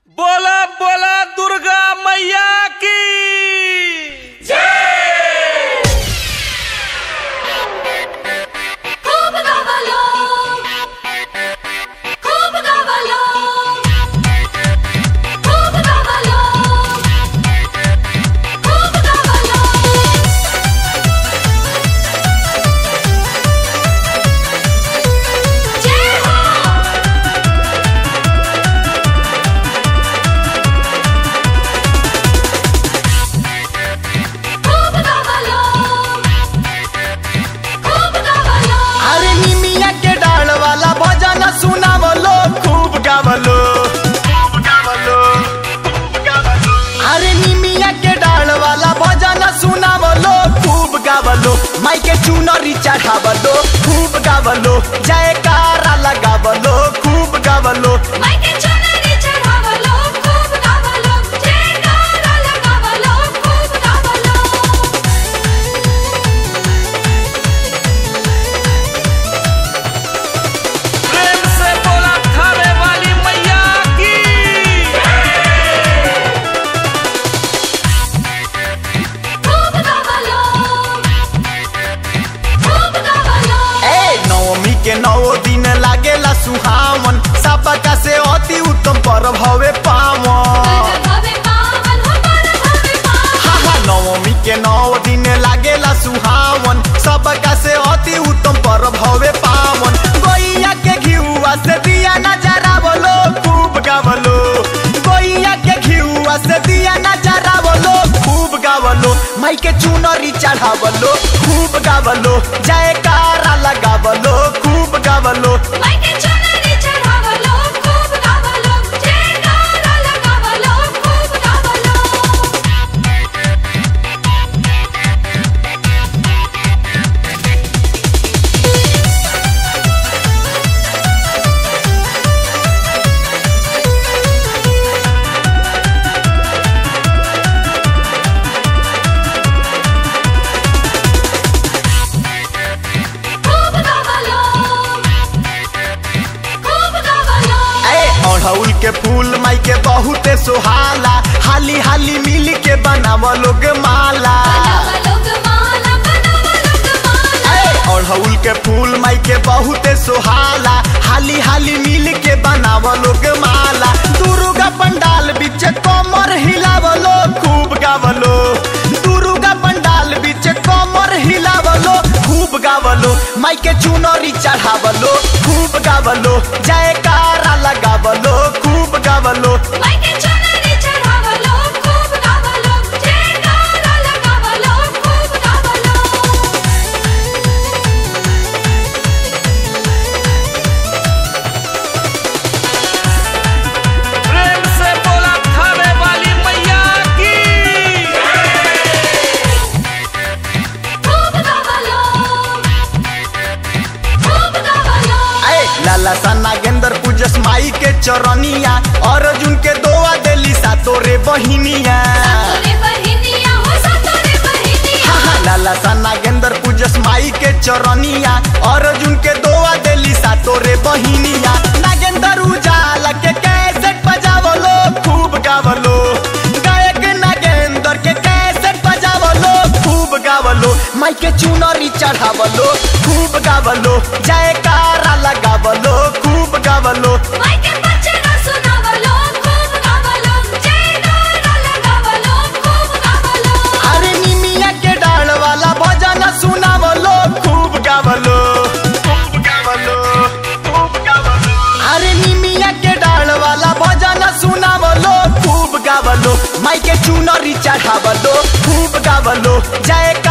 बोला बोला दुर्गा मैया की खूप गावालो खूप गावालो खूप गावालो खूप गावालो जय हो खूप गावालो खूप गावालो अरे निमिया के डाल वाला भजन सुनावलो खूब गावलो खूब गावलो खूब गावलो अरे निमिया के डाल वाला भजन सुनावलो खूब गावलो माई के चुनरी चढ़ावलो खूब गावलो जयकारा लगावलो खूब गावलो मायके चुनरी चढावलो खूप गावलो जयकारा लगावलो खूप गावलो प्रेम से बोला थावे वाली मैया की खूप गावलो खूप गावलो ए नवमी के नौ दिन लागेला सुहावन सबका से अति उत्तम पर्व हवे पावन भवे पावन हो पर भवे पावन हा हा नवमी के नौ दिन लागेला सुहावन सबका से अति उत्तम पर्व हवे पावन गैया के घिउआ से दिया नजरावलो खूब गावलो गैया के घिउआ से दिया नजरावलो खूब गावलो माई के चुनरी चढ़ावलो खूब गावलो जयकारा लगावलो खूब गावलो मायके चुनरी चढावलो खूप गावलो जयकारा लगावलो खूप गावलो खूप गावलो खूप गावलो ए अड़हुल के फूल माई के बहुते सुहाला हाली हाली मिल के बनाव लोग माला बनावलो गमाला बनावलो गमाला ए अड़हुल के फूल माई के बहुते सुहाला हाली हाली मिल के बनाव लोग माला दुर्गा पंडाल बीच कमर हिलावलो खूब गावलो दुर्गा पंडाल बीच कमर हिलावलो खूब गावलो माई के चुनरी चढ़ावलो खूब गावलो जयकारा लगावलो खूब गावलो मायके चुनरी चढावलो खूप गावलो जयकारा लगावलो खूप गावलो प्रेम से बोला थावे वाली मैया की खूप गावलो खूप गावलो ए लाला सा नागेंद्र पूजस माई के चरनिया अर्जुन के दोआ देली सा तोरे बहिनिया सातोरे बहिनिया हो सातोरे बहिनिया हा हा लाला सा नागेंद्र पूजस माई के चरनिया अर्जुन के दोआ देली सा तोरे बहिनिया नागेंद्र उजाला के कैसेट बजावलो खूब गावलो गायक नागेंद्र के कैसेट बजावलो खूब गावलो माई के चुनरी चढ़ावलो खूब गावलो जयकारा लगावलो खूब गावलो मायके बचना सुनावलो खूप गावलो जयकारा लगावलो खूप गावलो अरे निमिया के डाल वाला भजन सुनावलो खूब गावलो खूब गावलो खूब गावलो अरे निमिया के डाल वाला भजन सुनावलो खूब गावलो माई के चुनरी चढ़ावलो खूब गावलो जयकारा